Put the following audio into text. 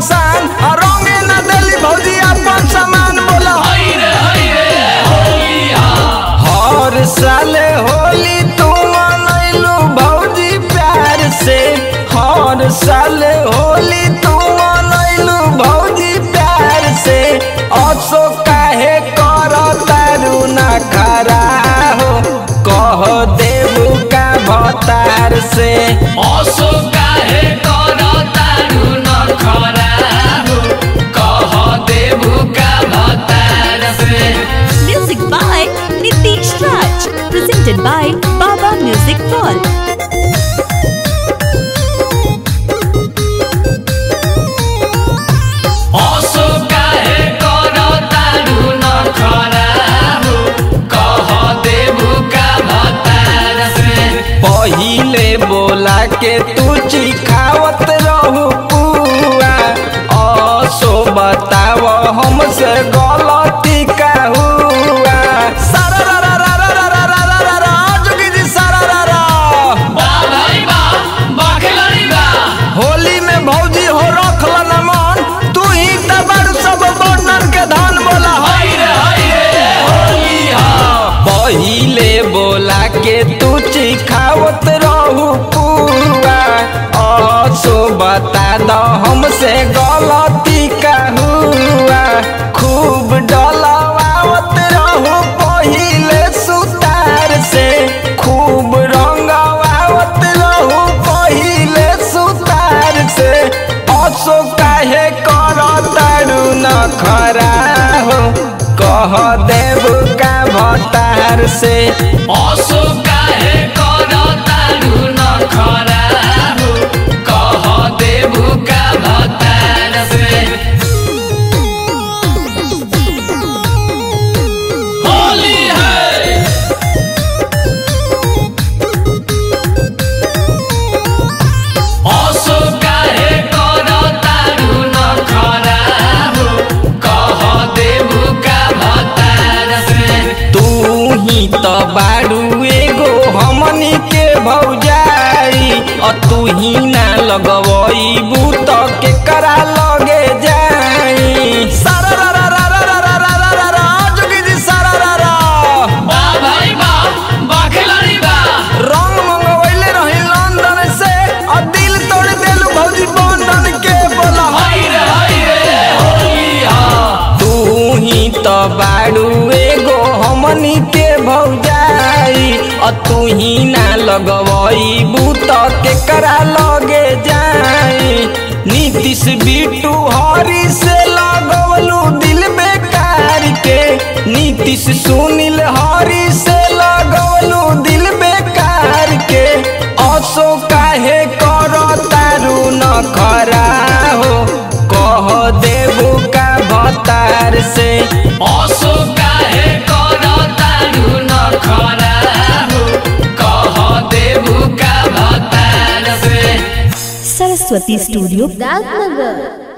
परेशान आ रंगे न देली भौजी अपन सामान बोला हर साले होली तू मनैलू भौजी प्यार से हर साले होली तू मनैलू भौजी प्यार से असो काहे कर तारू ना खरा हो कह देबू का भतार से असो काहे करतारू न खराबो कह देबू का भतार से Music by Nitish Raj. Presented by Baba Music World. असो काहे करतारू न खराबो कह देबू का भतार से पहिले बोला के तू चिखावत रहू पुआ असो बताव हमसे गलती का हुआ सारा रा रा रा रा रा रा रा रा रा रा जोगी जी सारा रा रा बा भाई बा बखलरी बा होली में भौजी हो रखल न मन तू ही त बड़ सब वर्णन के धन बोला हाय रे हाय रे होली हा पहिले बोला के तू चिखावत रहू पुआ असो बता दो हमसे गलती का हुआ खूब डलवावत रहू पहिले सुतार से खूब रंगवावत रहू पहिले सुतार से असो काहे करतारू न खरा हो कह देबू का भतार से असो काहे करतारू न खराबो कह देबू का भतार से होली है असो काहे करतारू न खराबो कह देबू का भतार से तू ही तो बारू एगो हमनी के भौजाई अ तू ही ना लगवई बूत के करा लगे जाई सारा रा रा रा रा रा रा रा रा रा जोगी जी सारा रा रा बा भाई बा बखलरी बा रंग मंगवैले रही लंदन से अ दिल तोड़ देलू भौजी बंधन के बोला हाय रे हाय रे होली हा तू ही तो बारू एगो हमनी के भौजाई अ तू ही ना लगवई बूत के करा लगे जाई नीतीश बिटू हरी से लगवलू दिल बेकार के नीतीश सुनील हरी से लगवलू दिल बेकार के असो काहे करतारू न खरा हो कह देबू का भतार से असो काहे करतारू न खराबो कह देबू का भतार से Saraswati Studio. Ragnagar.